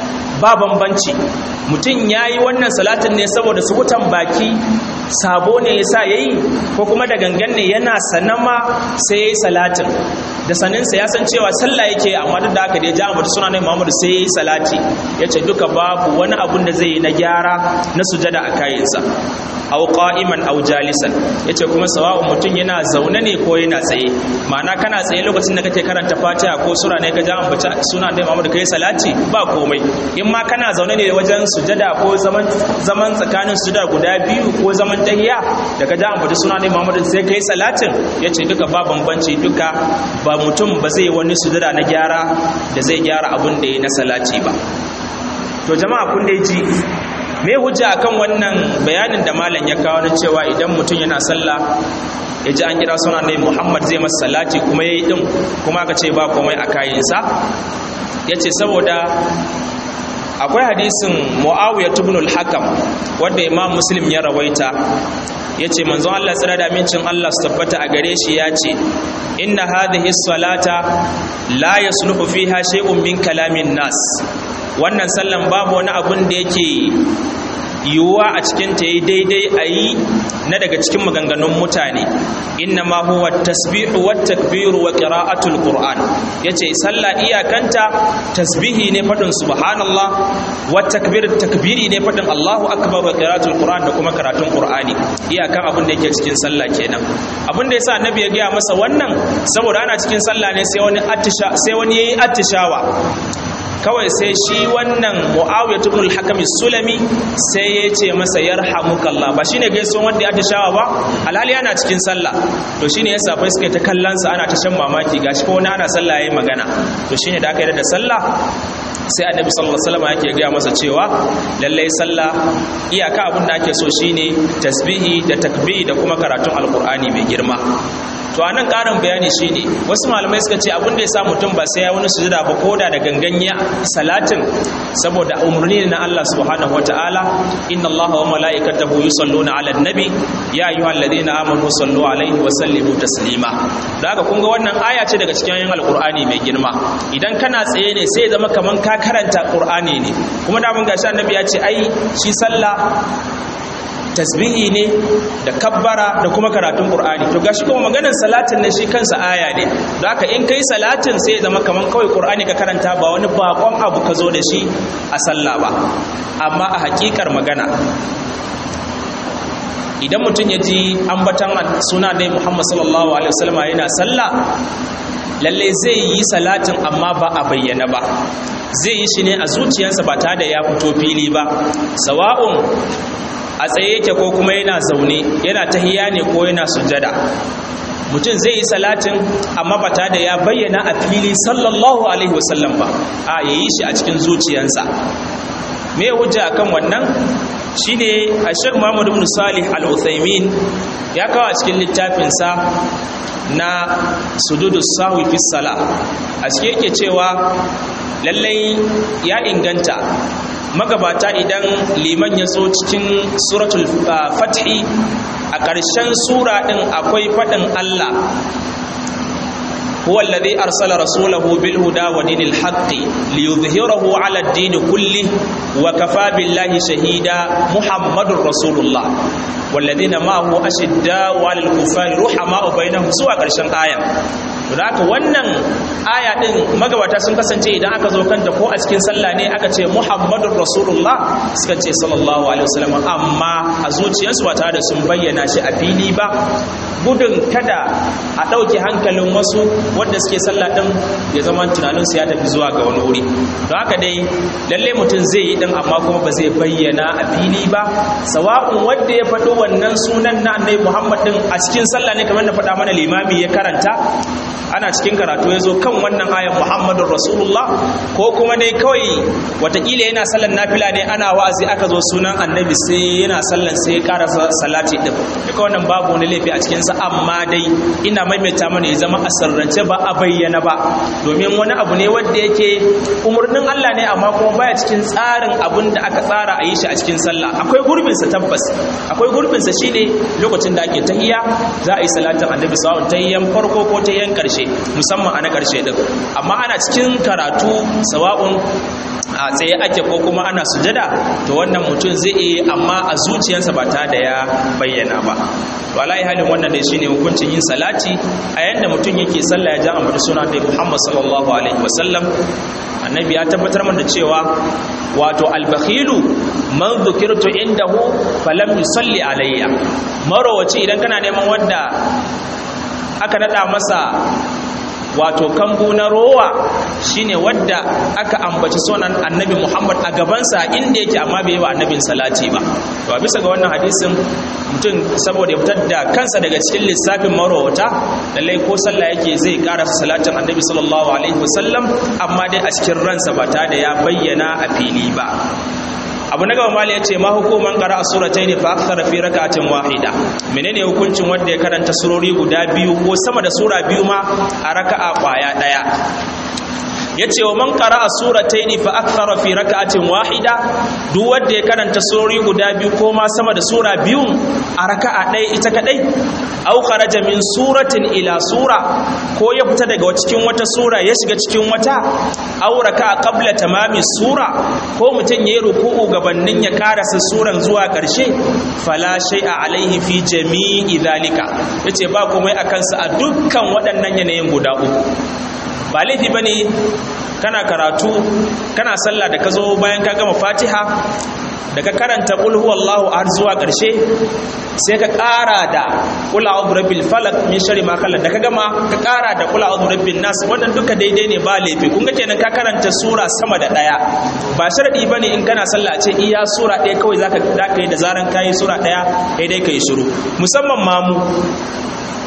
ba bambanci mutum ya yi wannan salatin ne saboda subutan baki sabo ne ya sa ya yi ko kuma da gangan ne yana sanama sai ya yi salatin da saninsa ya san cewa sallah yake amma duk da haka da ya ja ambata suna ne muhammadu sai ya yi salati ya ce duka babu wani abun da zai yi na gyara na sujada a kayansa aw qa'iman aw jalisan yace kuma sawa'un mutum yana zaune ne ko yana tsaye ma'ana kana tsaye lokacin da kake karanta Fatiha ko sura ne ka ja ambata suna da Muhammad kai salati ba komai in ma kana zaune ne wajen sujada ko zaman zaman tsakanin sujada guda biyu ko zaman tahiyya da ka ja ambata suna da Muhammad sai kai salatin yace duka ba bambanci duka ba mutum ba zai wani sujada na gyara da zai gyara abun da ya na salati ba to jama'a kun dai ji me hujja akan wannan bayanin da malam ya kawo na cewa idan mutum yana sallah ya ji an kira suna ne muhammad zai masa salati kuma ya yi ɗin kuma aka ce ba komai a kayansa ya ce saboda akwai hadisin mu'awiyar tubnul hakam wadda imam muslim ya rawaita ya ce manzon Allah tsira da amincin Allah su tabbata a gare shi ya ce inna hadhihi salata la yasluhu fiha shay'un min kalamin nas wannan sallan babu wani abun da yake yiwuwa a cikin ta yi daidai a yi na daga cikin maganganun mutane inna ma huwa tasbihu wa takbiru wa qira'atul qur'an yace sallah iyakanta tasbihi ne fadin subhanallah wa takbir takbiri ne fadin Allahu akbar wa qira'atul qur'an da kuma karatun qur'ani iyakan abin da yake cikin sallah kenan abin da yasa annabi ya gaya masa wannan saboda ana cikin sallah ne sai wani attisha sai wani yayi attishawa kawai sai shi wannan mu'awiyar ibn al-hakam sulami sai ya ce masa yarhamukallah ba shine gaisuwan wanda ya tashawa ba alhali yana cikin sallah to shine yasa fa suka ta kallon sa ana ta shan mamaki gashi ko wani ana sallah yayi magana to shine da aka yi da sallah sai annabi sallallahu alaihi wasallam yake gaya masa cewa lallai sallah iyaka abin da ake so shine tasbihi da takbiri da kuma karatun alqur'ani mai girma to anan karin bayani shine wasu malamai suka ce abin da ya sa mutum ba sai ya wani sujuda ba koda da ganganya salatin saboda umarni na Allah subhanahu wataala inna Allah wa malaikatahu yusalluna ala nabi ya ayyuhalladhina amanu sallu alaihi wa sallimu taslima da haka kun ga wannan aya ce daga cikin ayoyin alqur'ani mai girma idan kana tsaye ne sai ya zama kaman ka karanta qur'ani ne kuma da mun gashi annabi ya ce ai shi sallah tasbihi ne da kabbara da kuma karatun qur'ani to gashi kuma maganar salatin ne shi kansa aya ne don haka in kai salatin sai ya zama kaman kawai qur'ani ka karanta ba wani bakon abu ka zo da shi a sallah ba amma a hakikar magana idan mutum ya ji ambatan suna dai muhammad sallallahu alaihi wasallama yana sallah lalle zai yi salatin amma ba a bayyana ba zai yi shi ne a zuciyarsa ba tare da ya fito fili ba sawa'un a tsaye yake ko kuma yana zaune yana tahiya ne ko yana sujjada mutum zai yi salatin amma ba tare da ya bayyana a fili sallallahu alaihi wasallam ba a yayi shi a cikin zuciyarsa me hujja akan wannan shine a Sheikh Muhammad ibn Salih Al-Uthaymin ya kawo a cikin littafinsa na sududu sahwi fi sala a cikin yake cewa lallai ya inganta magabata idan liman ya zo cikin suratul fathi a ƙarshen sura ɗin akwai faɗin Allah هو الذي أرسل رسوله بالهدى ودين الحق ليظهره على الدين كله وكفى بالله شهيدا محمد رسول الله والذين معه أشداء على الكفار رحماء بينهم سوى قرشن آية haka wannan aya din magabata sun kasance idan aka zo kanta ko a cikin sallah ne aka ce muhammadur rasulullah suka ce sallallahu alaihi wasallam amma a zuciyarsu ba tare da sun bayyana shi a fili ba gudun kada a ɗauke hankalin wasu wanda suke sallah din ya zama tunaninsu ya tafi zuwa ga wani wuri don haka dai lalle mutum zai yi din amma kuma ba zai bayyana a fili ba sawa'un wanda ya faɗo wannan sunan na annabi muhammad din a cikin sallah ne kamar na faɗa mana limami ya karanta ana cikin karatu ya zo kan wannan ayan muhammadun rasulullah ko kuma dai kawai watakila yana sallan nafila ne ana wa'azi aka zo sunan annabi sai yana sallan sai ya ƙara salati din duka wannan babu wani laifi a cikinsa amma dai ina maimaita mana ya zama a sirrance ba a bayyana ba domin wani abu ne wanda yake umarnin Allah ne amma kuma baya cikin tsarin abin da aka tsara a yi shi a cikin sallah akwai gurbinsa tabbas akwai gurbinsa shine lokacin da ake tahiyya za a yi salatin annabi sallallahu tahiyyan farko ko tahiyyan karshe musamman a na karshe din amma ana cikin karatu sawa'un a tsaye ake ko kuma ana sujada to wannan mutum zai iya amma a zuciyarsa ba ta da ya bayyana ba to alai halin wannan dai shine hukuncin yin salati a yanda mutum yake sallah ya ja amma suna da Muhammad sallallahu alaihi wasallam annabi ya tabbatar mana cewa wato albakhilu man dhukirtu indahu falam yusalli alayya marowaci idan kana neman wanda aka nada masa wato kambu na rowa shine wadda aka ambaci sunan annabi Muhammad a gabansa inda yake amma bai yi wa annabin salati ba to a bisa ga wannan hadisin mutum saboda ya fitar da kansa daga cikin lissafin marowata lallai ko sallah yake zai karasa salatin annabi sallallahu alaihi wasallam amma dai a cikin ransa ba ta da ya bayyana a fili ba abu na gaba mali ya ce ma hukuman qara'a suratayn fa akthara fi rak'atin wahida menene hukuncin wanda ya karanta surori guda biyu ko sama da sura biyu ma a raka'a kwaya daya yace wa man qara'a suratayn fa akthara fi rak'atin wahida duk wanda ya karanta surori guda biyu ko ma sama da sura biyu a raka'a ɗaya ita kadai aw kharaja min suratin ila sura ko ya fita daga cikin wata sura ya shiga cikin wata aw raka'a qabla tamami sura ko mutum yayi ruku'u gabanin ya karasa suran zuwa ƙarshe fala shay'a alaihi fi jami'i dhalika yace ba komai akan sa a dukkan waɗannan yanayin guda uku ba laifi bane kana karatu kana sallah da ka zo bayan ka gama fatiha da ka karanta qul huwallahu ahad zuwa ƙarshe sai ka ƙara da qul a'udhu birabbil falaq min sharri ma khalaq da ka gama ka ƙara da qul a'udhu birabbin nas wannan duka daidai ne ba laifi kun ga kenan ka karanta sura sama da daya ba sharadi bane in kana sallah a ce iya sura ɗaya kawai zaka zaka yi da zaran kai sura ɗaya kai dai kai shiru musamman mamu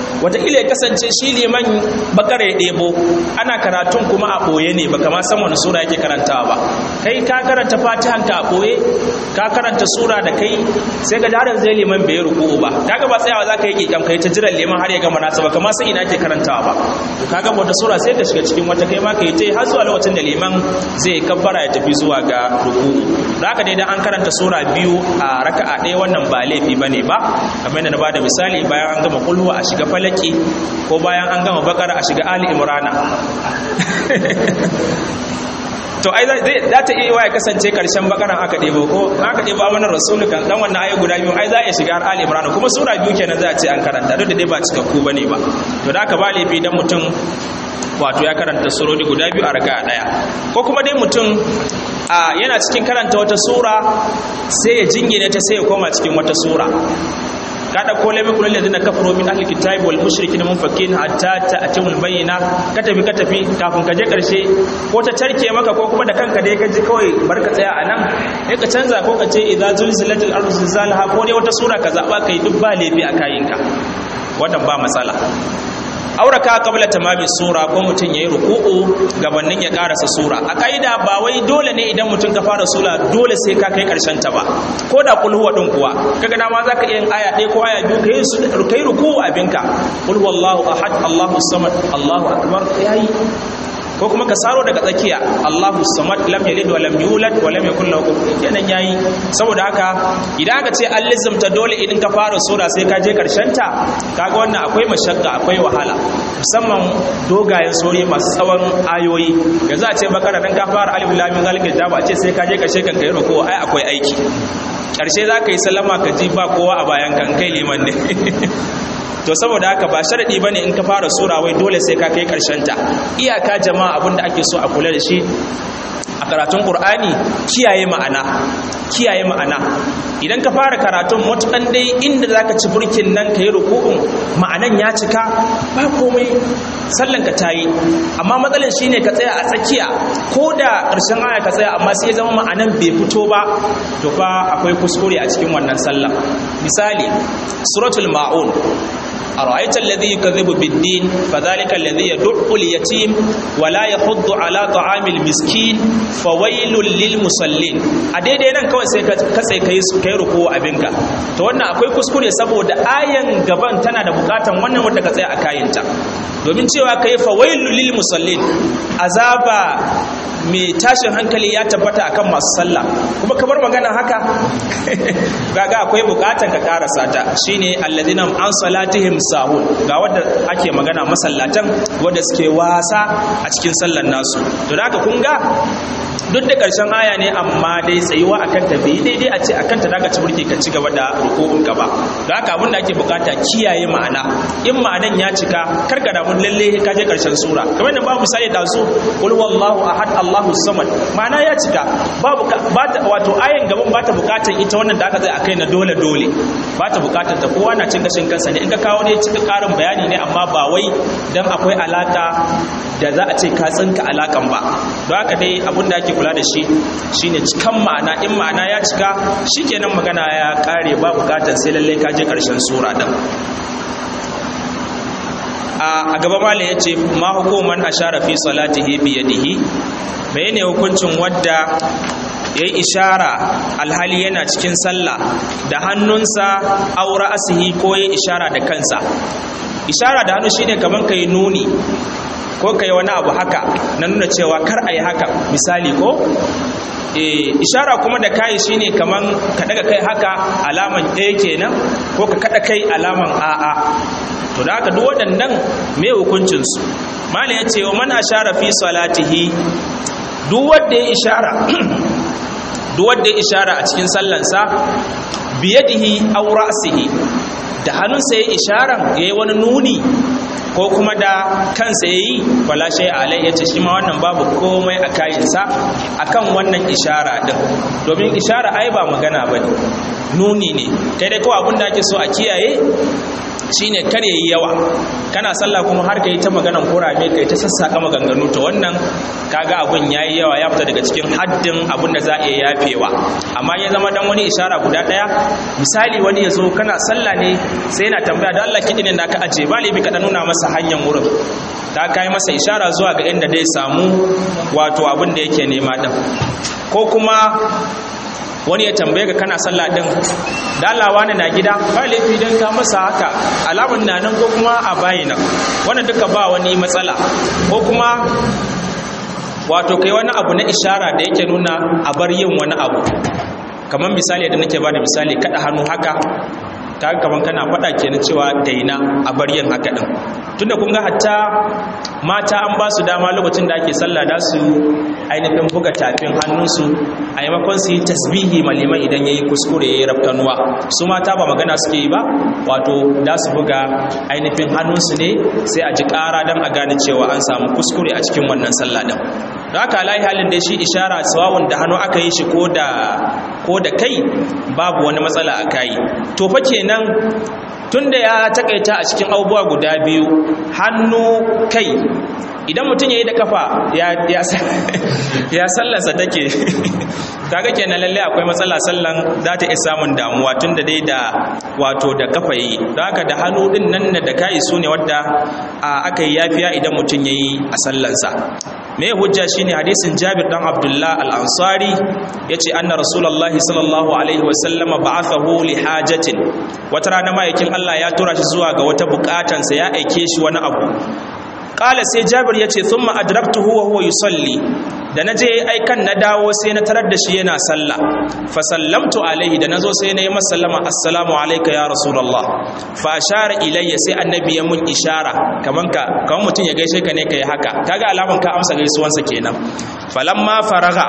wataƙila ya kasance shi liman bakara ya ɗebo ana karatun kuma a ɓoye ne baka ma san wani sura yake karantawa ba kai ka karanta fatihan ka a ɓoye ka karanta sura da kai sai ga jarin zai liman bai ruku'u ba kaga ba tsayawa za ka yi kikam kai ta jiran liman har ya gama nasa ba kama san ina ke karantawa ba to kaga wata sura sai ka shiga cikin wata kai ma ka yi ta har zuwa lokacin da liman zai kabbara ya tafi zuwa ga ruku'u da haka dai dan an karanta sura biyu a raka'a ɗaya wannan ba laifi bane ba kamar yadda na bada misali bayan an gama kulhuwa a shiga falaki ko bayan an gama bakara a shiga ali imrana to ai za ta iya ya kasance karshen bakaran aka ɗebo ko aka ɗebo amanar rasulu kan dan wannan ayi guda biyu ai za a shiga har ali imran kuma sura biyu kenan za a ce an karanta duk da dai ba cikakku bane ba to da aka ba laifi dan mutum wato ya karanta surori guda biyu a raka daya ko kuma dai mutum a yana cikin karanta wata sura sai ya jingine ta sai ya koma cikin wata sura ka dauko lami kullu ladina kafaru min ahli kitabi wal mushrikin munfakin hatta ta'timul bayyina ka tafi ka tafi kafin ka je karshe ko ta tarke maka ko kuma da kanka dai ka ji kawai barka tsaya anan sai ka canza ko ka ce idza zulzilatil ardu zilzalaha ko dai wata sura ka zaba kai duk ba laifi a kayinka wannan ba matsala auraka qabla tamami sura ko mutun yayi ruku'u gabanin ya karasa sura a kaida ba wai dole ne idan mutun ka fara sura dole sai ka kai karshen ta ba ko da kul huwa din kuwa kaga dama zaka iya yin aya ɗaya ko aya biyu kai su kai ruku'u abinka kul huwallahu ahad allahu samad allahu akbar yayi ko kuma ka saro daga tsakiya Allahu samad lam yalid wa lam yulad wa lam yakul lahu kufuwan kenan yayi saboda haka idan aka ce an lizumta dole idan ka fara sura sai ka je karshen ta kaga wannan akwai mashakka akwai wahala musamman dogayen sori masu tsawon ayoyi yanzu a ce bakara dan ka fara alif lam mim zalika kitab a ce sai ka je karshe kan kai ruku ai akwai aiki karshe za ka yi sallama ka ji ba kowa a bayan kan kai liman ne to saboda haka ba sharadi bane in ka fara sura wai dole sai ka kai karshen ta iyaka jama'a abinda ake so a kula da shi a karatun qur'ani kiyaye ma'ana kiyaye ma'ana idan ka fara karatun mutukan dai inda zaka ci burkin nan ka yi ruku'un ma'anan ya cika ba komai sallan ka tayi amma matsalar shine ka tsaya a tsakiya ko da ƙarshen aya ka tsaya amma sai ya zama ma'anan bai fito ba to fa akwai kuskure a cikin wannan sallah misali suratul ma'un أرأيت الذي يكذب بالدين فذلك الذي يدع اليتيم ولا يحض على طعام المسكين فويل للمصلين أديدي nan kawai sai ka sai kai kai ruku abinka to wannan akwai kuskure saboda ayan gaban tana da bukatan wannan wanda ka tsaya a kayinta domin cewa kai fawailul lil musallin azaba mai tashin hankali ya tabbata akan masu sallah kuma kamar magana haka gaga akwai bukatan ka karasa ta shine alladhina an salatihim sahun ga wanda ake magana masallatan wanda suke wasa a cikin sallar nasu to da haka kun ga duk da ƙarshen aya ne amma dai tsayuwa akan ta bai daidai a ce akan ta zaka ci burki ka ci gaba da rukun ka ba da haka abin da ake bukata kiyaye ma'ana in ma'anan ya cika karka da mun lalle ka je ƙarshen sura kamar da babu sai da su qul wallahu ahad allahu samad ma'ana ya cika babu ba ta wato ayan gaban ba ta bukatar ita wannan da aka zai akai na dole dole ba ta bukatar ta kowa na cin gashin kansa ne in ka kawo ne cika karin bayani ne amma ba wai dan akwai alaka da za a ce ka tsinka alakan ba don haka dai abin da ake kula da shi shine cikan ma'ana in ma'ana ya cika shikenan magana ya kare ba bukatar sai lalle ka je karshen sura din a gaba malam yace ma hukuman ashara fi salatihi bi yadihi menene hukuncin wadda ya yi ishara alhali yana cikin sallah da hannunsa aura asihi ko ya ishara da kansa ishara da hannu shine kaman ka yi nuni ko ka yi wani abu haka na nuna cewa kar a yi haka misali ko e, ishara kuma da kayi shine kaman ka daga kai haka alaman ɗaya kenan ko ka kada kai alaman a'a to da haka duk waɗannan me hukuncinsu malam ya ce wa man ashara fi salatihi duk wanda ya ishara duk wanda ya ishara a cikin sallansa biyadihi aw ra'sihi da hannunsa ya isharan yayi wani nuni ko kuma da kansa yayi wala shay alai yace shi ma wannan babu komai a kayinsa akan wannan ishara din domin ishara ai ba magana bane nuni ne kai dai kawai abin da ake so a kiyaye shine kar yayi yawa kana sallah kuma har kai ta maganan kurame kai ta sassaka maganganu to wannan kaga abun yayi yawa ya fita daga cikin haddin abun da za a iya yafewa amma ya zama dan wani ishara guda daya misali wani yazo kana sallah ne sai yana tambaya da Allah kidin da ka aje balibi ka nuna masa hanyar wurin ta kai masa ishara zuwa ga inda dai samu wato abin da yake nema din ko kuma wani ya tambaye ka kana sallah din dalawa ne na gida ba laifi dan ka masa haka alamun na nan ko kuma a bayina wannan duka ba wani matsala ko kuma wato kai wani abu na ishara da yake nuna a bar yin wani abu kamar misali da nake bada misali kada hannu haka kaga kaman kana faɗa kenan cewa daina a bar yin haka din tunda kun ga hatta mata an ba su dama lokacin da ake sallah da su ainihin buga tafin hannunsu a yamakon su yi tasbihi maliman idan yayi kuskure yayi rafkanuwa su mata ba magana suke yi ba wato da su buga ainihin hannunsu ne sai a ji ƙara don a gane cewa an samu kuskure a cikin wannan sallah din don haka alayi halin da shi ishara sawawun da hannu aka yi shi ko da kai babu wani matsala a kayi to fa kenan tunda ya takaita a cikin abubuwa guda biyu hannu kai idan mutum ya yi da kafa ya sallansa take kaga kenan lalle akwai matsala sallan za ta iya samun damuwa tun da dai da wato da kafa yi don haka da hannu din nan da kai su ne wadda aka yi yafiya idan mutum ya yi a sallansa me hujja shine hadisin Jabir dan Abdullah al-Ansari yace anna Rasulullahi sallallahu alaihi wa sallama ba'athahu li hajatin wata rana ma'aikin Allah ya tura shi zuwa ga wata bukatansa ya aike shi wani abu kala sai jabir ya ce sun ma'adraktuhu wa huwa yusalli da na je aikan na dawo sai na tarar da shi yana sallah fa sallamtu alaihi da nazo sai na yi masa sallama assalamu alayka ya rasulullah fa ashara ilayya sai annabi ya mun ishara kaman ka kaman mutun ya gaishe ka ne kai haka kaga alaman ka amsa gaisuwansa kenan falamma faraga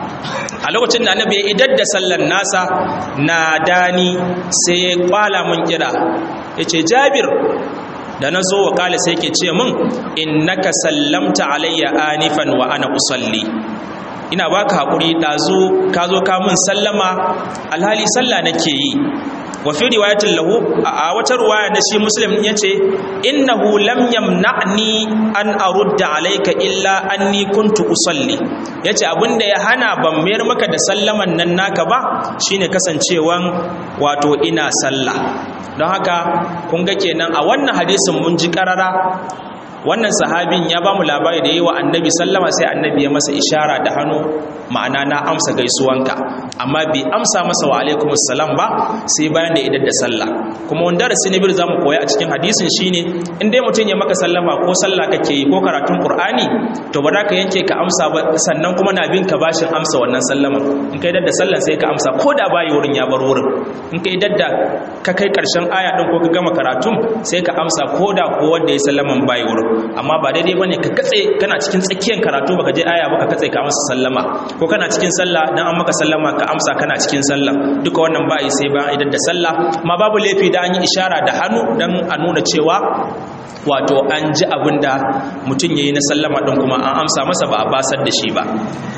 a lokacin da annabi ya idar da sallan nasa na dani sai ya kwala mun kira yace jabir da na zo wa kala sai ke ce min innaka sallamta alayya anifan wa ana usalli ina baka hakuri dazu ka zo ka mun sallama alhali sallah nake yi wa fi riwayatin lahu a wata ruwaya na shi muslim yace innahu lam yamna'ni an arudda alayka illa anni kuntu usalli yace abinda ya hana ban mayar maka da sallaman nan naka ba shine kasancewan wato ina sallah don haka kun ga kenan a wannan hadisin mun ji karara wannan sahabin ya ba mu labari da yi wa annabi sallama sai annabi ya masa ishara da hannu ma'ana na amsa gaisuwanka amma bai amsa masa wa alaikumus salam ba sai bayan da idar da sallah kuma wanda da sinibir za mu koya a cikin hadisin shine in dai mutum ya maka sallama ko sallah kake yi ko karatun qur'ani to ba za ka yanke ka amsa ba sannan kuma na bin ka bashin amsa wannan sallama in ka idar da sallah sai ka amsa ko da bayi wurin ya bar wurin in ka idar da ka kai karshen aya din ko ka gama karatun sai ka amsa ko da ko wanda ya sallaman bayi wurin amma ba daidai bane ka katse kana cikin tsakiyar karatu baka je aya ba ka katse ka amsa sallama ko kana cikin sallah dan an maka sallama ka amsa kana cikin sallah duka wannan ba sai ba idan da sallah ma babu laifi da an yi ishara da hannu dan a nuna cewa wato an ji abin da mutum yayi na sallama din kuma an amsa masa ba a basar da shi ba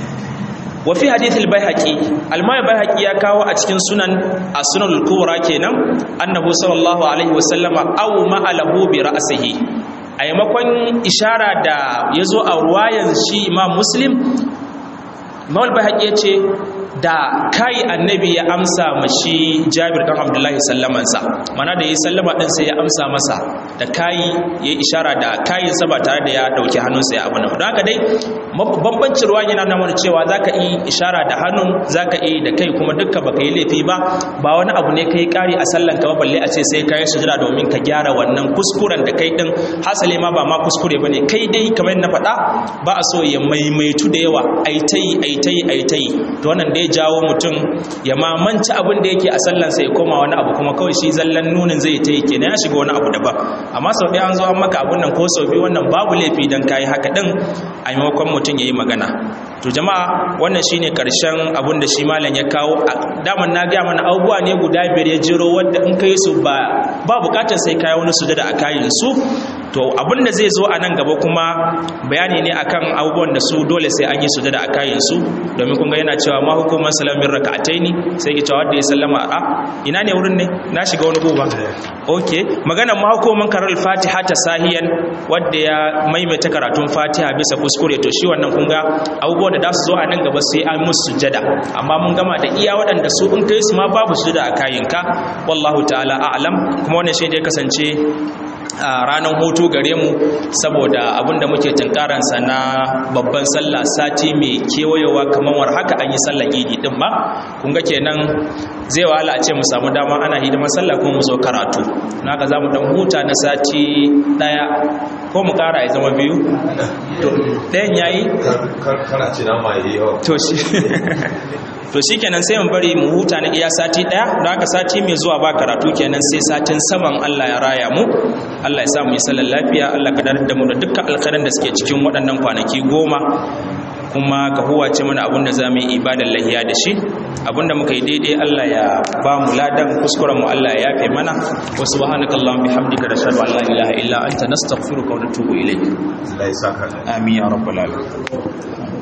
wa fi hadith al-baihaqi al-mai baihaqi ya kawo a cikin sunan as-sunan al-kubra kenan annahu sallallahu alaihi wasallama aw ma'alahu bi ra'sihi a yamakon ishara da ya zo a ruwayan shi imam muslim mawal bai ya ce da kai annabi ya amsa mashi jabir dan abdullahi sallamansa mana da ya sallama din sai ya amsa masa da kai ya ishara da kayansa ba tare da ya dauki hannunsa ya abu na don haka dai bambancin ruwa yana nuna cewa zaka yi ishara da hannun zaka yi da kai kuma dukka baka yi laifi ba ba wani abu ne kai kari a sallan ka ba balle a ce sai kai sujada domin ka gyara wannan kuskuren da kai din hasali ma ba ma kuskure bane kai dai kamar na faɗa ba a so ya maimaitu da yawa aitai aitai aitai to wannan dai jawo mutum ya mamanci abin da yake a sallansa ya koma wani abu kuma kawai shi zallan nunin zai ta yi kenan ya shiga wani abu daban amma sau ɗaya an zo an maka abun nan ko sau biyu wannan babu laifi don kayi haka ɗin a maimakon mutum ya yi magana to jama'a wannan shine karshen abun da shi malam ya kawo a daman na gaya mana abubuwa ne guda biyar ya jiro wadda in kai su ba ba bukatar sai kai wani sujada a kayin su to abin da zai zo a nan gaba kuma bayani ne akan abubuwan da su dole sai an yi sujada a kayan su domin kun ga yana cewa ma hukumar salamin raka'ataini sai ki cewa wanda ya sallama a ina ne wurin ne na shiga wani goba okay magana ma hukumar karar fatiha ta sahiyan wanda ya maimaita karatun fatiha bisa kuskure to shi wannan kun ga abubuwan da za su zo a nan gaba sai an musu sujada amma mun gama da iya waɗanda su in kai su ma babu sujada a kayanka wallahu ta'ala a'lam kuma wannan shi ne kasance a ranar hutu gare mu saboda abinda muke tunkaransa na babban sallah sati mai kewayewa kamar war haka an yi sallar idi din ba kun ga kenan zai wahala a ce mu samu dama ana hidimar sallah kuma mu zo karatu naka za mu dan huta na sati daya ko mu kara ya zama biyu to ɗayan yayi kana ce na mai yawa to shi to shi kenan sai mu bari mu huta na iya sati daya don haka sati mai zuwa ba karatu kenan sai satin saman Allah ya raya mu Allah ya sa mu yi sallar lafiya Allah ka dar da mu da dukkan alkhairan da suke cikin waɗannan kwanaki goma kuma ka huwace mana abin da za mu yi ibadar lahiya da shi abinda muka yi daidai Allah ya ba mu ladan kuskuren mu Allah ya yafe mana wa subhanakallahumma bihamdika nashhadu an la ilaha illa anta nastaghfiruka wa natubu ilayk Allah ya saka amin ya rabbal alamin